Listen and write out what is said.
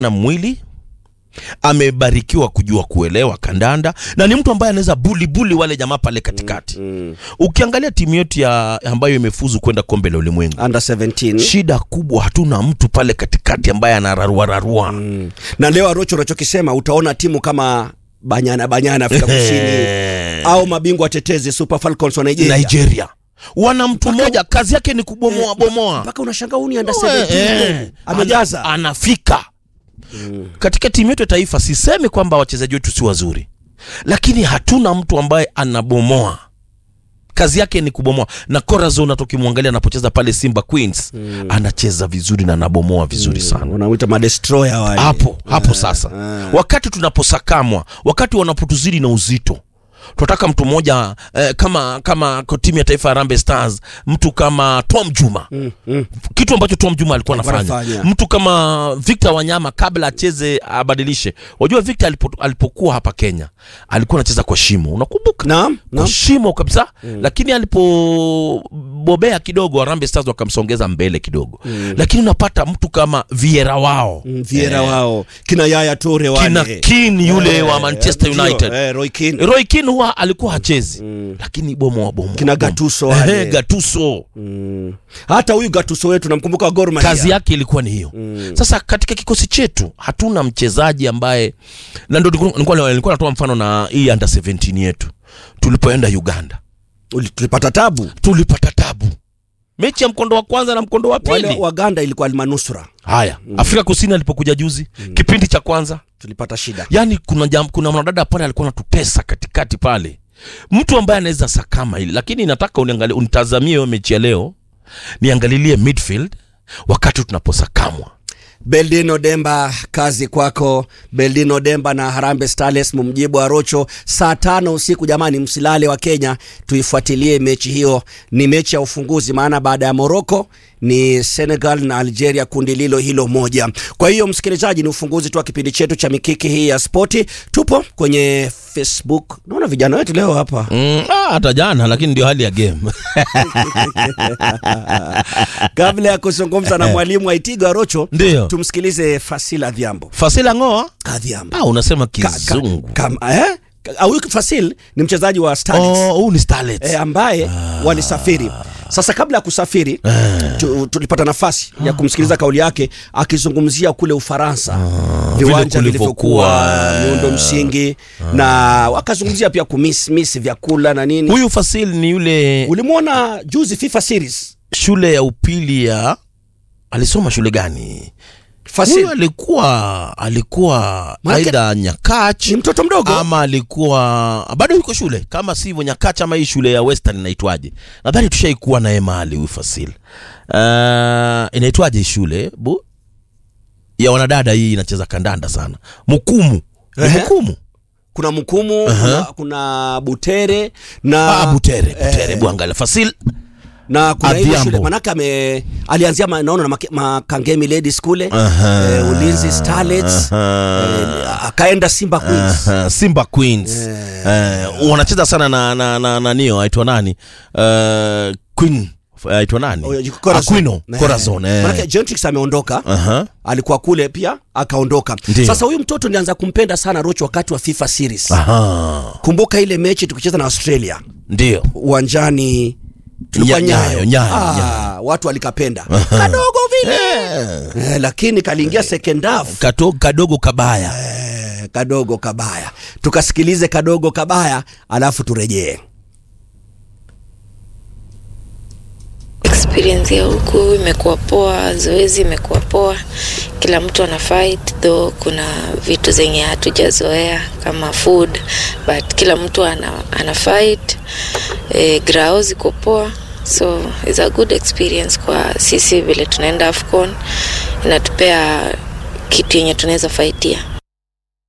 na mwili amebarikiwa kujua kuelewa kandanda na ni mtu ambaye anaweza buli buli wale jamaa pale katikati Mm. ukiangalia timu yetu ya ambayo imefuzu kwenda kombe la ulimwengu Under 17. shida kubwa hatuna mtu pale katikati ambaye anararua rarua Mm. Na leo Arocho unachokisema utaona timu kama Banyana Banyana Afrika Kusini au mabingwa tetezi Super Falcons wa Nigeria. Nigeria wana mtu mmoja kazi yake ni kubomoa bomoa Mpaka unashangaa huyu ni under Eh, 17. eh, Amejaza. ana- anafika katika timu yetu ya taifa. Sisemi kwamba wachezaji wetu si wazuri, lakini hatuna mtu ambaye anabomoa. Kazi yake ni kubomoa, na Corazon hata ukimwangalia anapocheza pale Simba Queens anacheza vizuri na anabomoa vizuri sana Unamuita madestroyer wale. hapo hapo sasa wakati tunaposakamwa wakati wanapotuzidi na uzito tunataka mtu mmoja eh, kama kama kwa timu ya taifa ya Harambee Stars mtu kama Tom Juma Mm, mm. kitu ambacho Tom Juma alikuwa Alikuwa anafanya anafanya. mtu kama Victor Wanyama kabla acheze abadilishe wajua Victor alipo, alipokuwa hapa Kenya alikuwa anacheza kwa shimo unakumbuka Naam, kwa naam. shimo kabisa lakini alipobobea kidogo Harambee Stars wakamsongeza mbele kidogo lakini unapata mtu kama Vieira wao Mm, Vieira wao kina Yaya Toure wale kina Keane yule Eh, wa Manchester ndio, United eh, Roy Keane Roy Keane huwa alikuwa hachezi lakini bomoa bomoa Kina bomoa. Gattuso wale. Ehe, Gattuso Mm. hata huyu Gattuso wetu namkumbuka wa Gor Mahia kazi yake ilikuwa ni hiyo sasa katika kikosi chetu hatuna mchezaji ambaye na ndo nilikuwa- nilikuwa nilikuwa natoa mfano na hii under 17 yetu tulipoenda Uganda Uli- tulipata tabu tulipata tabu mechi ya mkondo wa kwanza na mkondo wa wale pili Waganda ilikuwa almanusra haya Afrika Kusini alipokuja juzi kipindi cha kwanza tulipata shida yani kuna jam, kuna mwanadada pale alikuwa anatutesa katikati pale mtu ambaye anaweza sakama hili lakini nataka uniangalie unitazamie hiyo mechi ya leo niangalilie midfield wakati tunaposakamwa Beldino Demba, kazi kwako. Beldino Demba na Harambee Starlets, mumjibu Arocho saa tano usiku. Jamani, msilale wa Kenya, tuifuatilie mechi hiyo. Ni mechi ya ufunguzi, maana baada ya Morocco ni Senegal na Algeria, kundi lilo hilo moja. Kwa hiyo msikilizaji, ni ufunguzi tu wa kipindi chetu cha mikiki hii ya spoti. Tupo kwenye Facebook, naona vijana wetu leo hapa Mm, ah, hata jana lakini ndio hali ya game kabla ya kuzungumza na mwalimu Aitigo Arocho, Ndio. tumsikilize Fasila Dhiambo. fasila ngoa Kadhiambo. ah, unasema Ka- ka- kizungu kama- eh? Ka- huyu Fasil ni mchezaji wa Starlets oh, huu ni starlets eh, ambaye walisafiri. Sasa kabla ya kusafiri tu, tulipata nafasi ya kumsikiliza kauli yake akizungumzia kule Ufaransa viwanja Vile vilivyokuwa kulivyokuwa, miundo msingi na wakazungumzia pia kumismisi vyakula na nini. huyu fasil ni yule Ulimwona juzi FIFA series shule ya upili ya alisoma shule gani Fasil huyu alikuwa alikuwa Maanake- aidha nyakach ni mtoto mdogo ama alikuwa bado yuko shule kama si hivyo nyakach ama hii shule ya western inaitwaje nadhani tushaikuwa naye mahali huyu fasil uh, inaitwaje hii shule bu ya wanadada hii inacheza kandanda sana mkumu ni Ehe. mkumu kuna Mkumu kuna, kuna Butere na ah, butere butere bwangala fasil na kuna ile Adhiambo. shule manake ame alianzia ma- naona na Make- Makangemi Ladies kule Aha. eh, Ulinzi Starlets eh, akaenda Simba Queens Aha, Simba Queens eh, wanacheza sana na na na nanio aitwa nani uh, Queen aitwa nani Oh, yuko Corazon. Aquino Eh. Corazon eh. Manake Gentrix ameondoka Aha. alikuwa kule pia akaondoka Ndiyo. sasa huyu mtoto nilianza kumpenda sana Rocho wakati wa FIFA series Aha. kumbuka ile mechi tukicheza na Australia ndio uwanjani tulikuwa Nya- nyayo, Nyayo, Nyayo, ah, Nyayo. watu walikapenda kadogo vile eh. eh, lakini kaliingia second half Kato, kadogo kabaya Eh, kadogo kabaya tukasikilize kadogo kabaya alafu turejee experience ya huku imekuwa poa, zoezi imekuwa poa, kila mtu ana fight though, kuna vitu zenye hatujazoea kama food but kila mtu ana, ana fight e, grao ziko poa so it's a good experience kwa sisi vile tunaenda Afcon, inatupea kitu yenye tunaweza faitia.